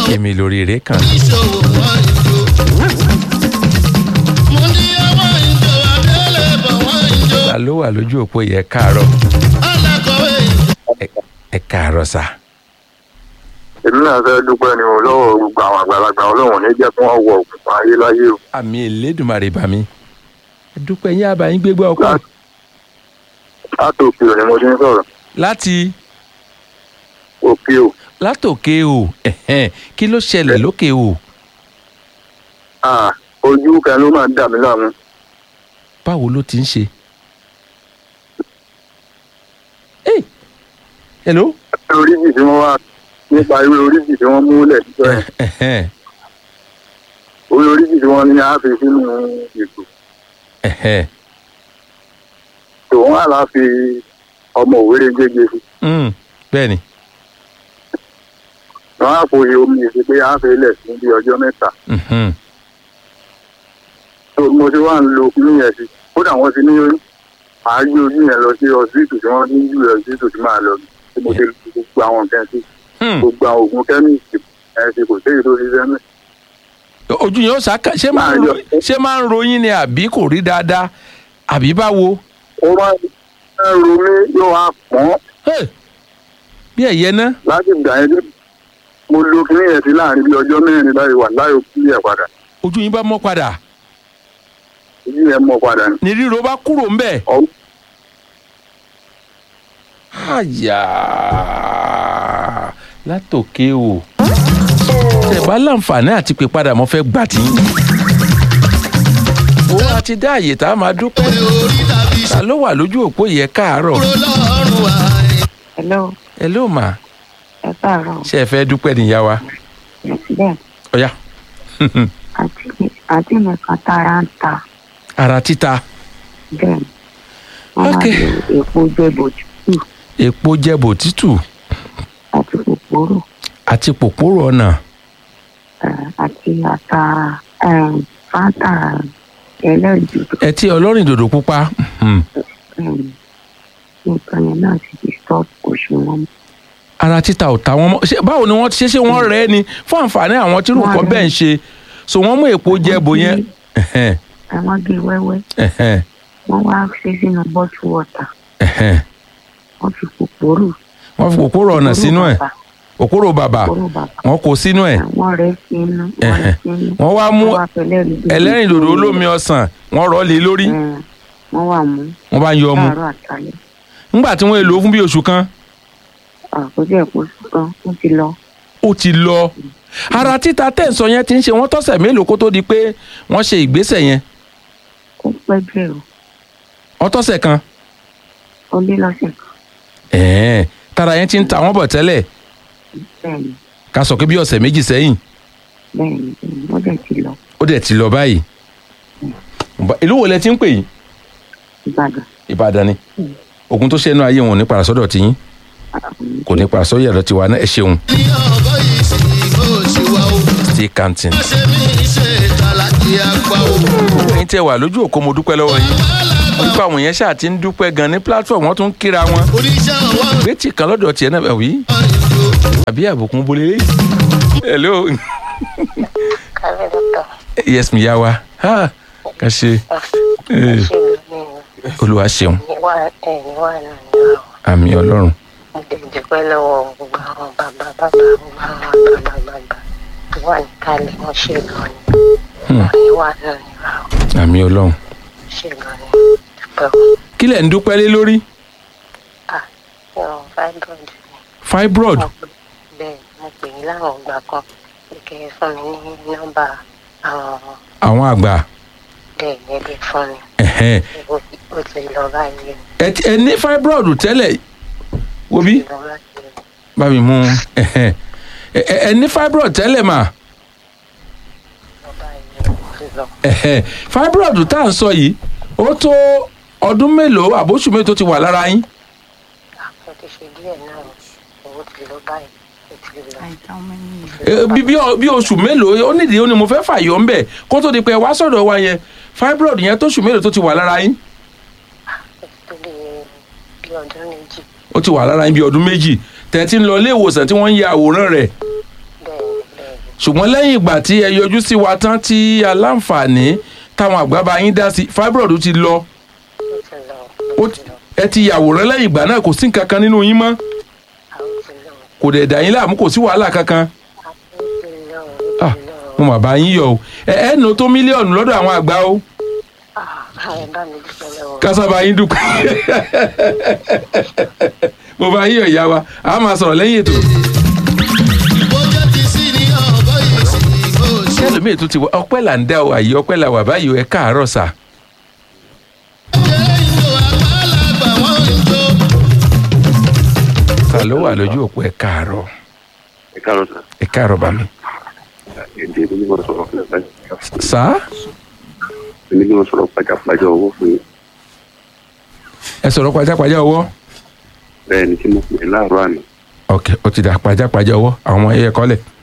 èmi lórí rẹ̀ kàn. ìṣòwò wọn ìjó. mo ní ọmọ ìjọ abẹ́lẹ̀ bọ̀ wọ́n ìjó. ta ló wà lójú òpó yẹ káàárọ̀ alákọ̀wé ìjó. Ẹ- ẹ káàárọ̀ sà. èmi náà fẹ́ dúpẹ́ ni o lọ́wọ́ gbogbo àwọn àgbàlagbà ọlọ́run ní jẹ́ kí wọ́n wọ òkùnkùn ayé láyé o. àmì Elédùmarè bá mi. ẹ dúpẹ́ yín àbá yín gbégbá ọkọ Láti- láti òkè ò ni mo ti ń sọ̀rọ̀ láti òkè ò látòkè o ẹ̀hẹ́n, kí ló ṣẹlẹ̀ lókè o Ah, ojú kan ló máa ń dà mí láàmú. báwo ló ti ń ṣe. Hey! hello. oríjì tí wọ́n wá nípa irú oríjì tí wọ́n múlẹ̀ síbẹ̀ ẹ̀hẹ́n, orí oríjì tí wọ́n ní á fi sínú ìgò ẹ̀hẹ́n, tòun á lá fi ọmọ òwéré gégé sí mm, bẹ́ẹ̀ni wọ́n á fòye omi ìsìn pé á fi lẹ̀ sí bí ọjọ́ mẹ́ta mhm, tó mo ti wá ń lo kinní yẹn sí kódà wọ́n ti ní àájú ojú yẹn lọ sí ọsibítù tí wọ́n ní ìlú ọsibítù tí máa lọ tí mo ti lu gbogbo àwọn nǹkan sí hmm. gbogbo àwọn oògùn kẹ́míìsì ẹ̀ ti kò séyìí tó ṣiṣẹ́ mẹ́. ojú yẹn ó sàkà ṣé máa ń ro- ṣé máa ń ròyìn ni àbí kò rí dáadáa àbí báwo. ó máa ń ro mí yóò wá pọ́n Hey! bí ẹ̀yẹ náà láti ìgbà yẹn tí mo lo kinní yẹn sí láàrin bí ọjọ́ mẹ́rin báyìí wà láyò kí yẹn padà ojú yín bá mọ́ padà ojú yẹn mọ́ padà ní. ní ríro bá kúrò ń bẹ̀. Ọ- àyà látòkè o tẹ́ bá láǹfààní àti pé padà mo fẹ́ gbà tí. ó wá ti dá àyè tá a máa dúpẹ́ orí tàbí ta ló wà lójú òpó yẹ káàárọ̀ ṣòro lọ́rùn wa. hello ẹ ló mà ẹ káàárọ̀ ṣe ẹ fẹ́ dúpẹ́ níyà wa bẹ́ẹ̀ ọ̀yá àti àti nìkan tára ń ta ara títa bẹ́ẹ̀ ni wọ́n Ok. máa lo èpo jẹ̀bọ̀ tútù èpo jẹ̀bọ̀ tútù àti kòkòrò àti pòpòrò ọ̀nà eh, àti ata eh, fanta ẹlẹ́rìndòdò ẹtí ọlọ́rìn dòdò pupa hmm. eh, nǹkan yẹn náà ti di stop òṣùwọ̀n ara títa ò ta wọn mọ́ ṣé báwo ni wọ́n ti ṣe ṣé wọ́n rẹ́ ni fún àǹfààní àwọn tí rúkọ Wọ́n rẹ́. bẹ́ẹ̀ ń ṣe so wọ́n mú èpo jẹ̀bọ̀ yẹn ẹ̀hẹ́n, àwọn gé wẹ́wẹ́ ẹ̀hẹ́n, wọ́n wá ṣe sínú bottle water ẹ̀hẹ́n. wọ́n fi kòkòrò wọ́n fi pòpòrò ọ̀nà sínú ẹ̀ òkúrò bàbà kòkòrò bàbà wọ́n kó sínú ẹ̀ wọ́n rẹ́ sínú wọ́n rẹ́ sínú wọ́n wá mú wọ́n wá fẹlẹ́rìndòdò ẹlẹ́rìndòdò olómi ọsàn wọ́n rọ́ lé lórí Eh, wọ́n wà mú wọ́n bá ń yọ ọmú láàárọ̀ àtàlẹ́ nígbà tí wọ́n lò ó fún bí oṣù kan àkójọ ẹ̀kọ́ kan ó ti lọ ó ti lọ ara títa tẹ̀sán yẹn ti ń ṣe wọ́n tọ́sẹ̀ mélòó kó tó di pé wọ́n ṣe ìgbésẹ̀ yẹn ó pẹ́ díẹ̀ o wọ́n tọ́sẹ̀ kan ó lé lọ́sẹ̀ kan ẹ̀ẹ́n tara yẹn ti ń ta wọ́n bọ̀ tẹ́lẹ̀ bẹ́ẹ̀ ni ká sọ pé bí ọ̀sẹ̀ méjì sẹ́yìn bẹ́ẹ̀ ni bẹ́ẹ̀ ni wọ́n dẹ̀ ti lọ ó dẹ̀ ti lọ báyìí Bá- ìlú wo lẹ ti ń pè yìí Ìbàdàn Ìbàdàn ni ogun tó ṣẹ́nu ayé wọn ò ní padà sọ́dọ̀ tiyín kò ní padà sọ́dọ̀ yàrá tiwa náà ẹ ṣeun ní ọgọ́ yìí sì kó ṣe wá o. still counting. wọ́n ṣe mí ṣe ìtàlákì àgbà o. ẹ̀yin tẹ́ wà lójú òkú mo dúpẹ́ lọ́wọ́ yín wọ́n nípa àwọn yẹn ṣáà ti ń dúpẹ́ gan ní platform wọ́n tún ń kíra wọn oníṣẹ́ ọwọ́ gbẹ́tì kan lọ́dọ̀ tiẹ̀ náà wí ìjó. àbí àbùkún bolilé hello kálẹ̀ dọ́tà yes mi yá wa ha ká ṣe Eh, ṣe lómi olúwa ṣeun níwá ẹ̀ níwá náà ní àwọn àmì ọlọ́run mo dẹ̀ dúpẹ́ lọ́wọ́ gbogbo àwọn bàbá bàbá gbogbo àwọn àgbàlagbà tó wà ní kálẹ̀ wọ́n ṣe gan ni Hmm. níwá náà ní àwọn àmì ọlọ́run ṣe gan ni dúpẹ́ o kí lẹ̀ ń dúpẹ́ lé lórí ah ìrọ̀rùn fibroid ni. fibroid Mo pè- bẹ́ẹ̀ mo pè yín láwọn ìgbà kan pé kẹ́ ẹ fún mi ní nọ́mbà àwọn àwọn àgbà bẹ́ẹ̀ ní ẹbí fún mi ẹ̀hẹ́n. ó ti- ó ti lọ báyìí ẹ ti- ẹ ní fibroid tẹ́lẹ̀ wo bí ó ti lọ báyìí bá mi mú ẹ̀hẹ́n. ẹ ẹ- ẹ ní fibroid tẹ́lẹ̀ mà lọ báyìí ó ti lọ. ẹ̀hẹ́n. fibroid tá à ń sọ yìí ó tó ọdún mélòó àbóṣù mélòó tó ti wà lára yín àpò ti ṣe díẹ̀ náà owó ti lọ báyìí ó ti lọ. Eh, bí bí ọ- bí oṣù mélòó ó nídìí ó ní mo fẹ́ fàyọ ń bẹ̀ kó tó di pé ẹ wá sọ̀dọ̀ wa yẹn fibroid yẹn tó oṣù mélòó tó ti wà lára yín ó ti tó bí bí ọdún méjì ó ti wà lára yín bí ọdún méjì tẹ̀ tí ń lọ ilé ìwòsàn tí wọ́n ń ya àwòrán rẹ̀ bẹ́ẹ̀ ni bẹ́ẹ̀ ni ṣùgbọ́n lẹ́yìn ìgbà tí ẹ yọjú sí wa tán tí aláǹfààní táwọn àgbà bá yín dá sí fibroid ti lọ ó ti lọ ó ó ti- ti lọ ẹ ti yàwòrán lẹ́yìn ìgbà náà kò sí nǹkan kan nínú yín mọ́ àwọn ti lọ kò dẹ̀ dà yín láàmú kò sí wàhálà kankan àwọn ti lọ ó Ah, ti lọ mo mà bá yín yọ o ẹ ẹ nù tó mílíọ̀nù lọ́dọ̀ àwọn àgbà o Ah, ẹ bá mi dúpẹ́ lọ́wọ́ kásábà yín dúpẹ́ mo bá yín yọ ìyá wa a máa sọ̀rọ̀ lẹ́yìn ètò bójá ti sí ní ọ̀bọ yìí sí bó ṣe. ẹlòmíì tó ti wá ọpẹ́ là ń dá o àyè ọpẹ́ là wà báyìí o ẹ káàárọ̀ sà jẹ́ ìjọ àgbàlagbà wọ́n ń jó. ta ló wà lójú òpó ẹ káàárọ̀ ẹ káàárọ̀ sà ẹ káàárọ̀ bá mi. èdè mi ni mo sọ̀rọ̀ fún ẹ sà èmi ni mo sọ̀rọ̀ pàjápàjá owó fún yín ẹ sọ̀rọ̀ pajápajá ọwọ́ bẹ́ẹ̀ ni tí mo pè é láàárọ̀ àná ok ó ti dà pajápajá ọwọ́ àwọn ọmọ ẹyẹ kọ́lẹ̀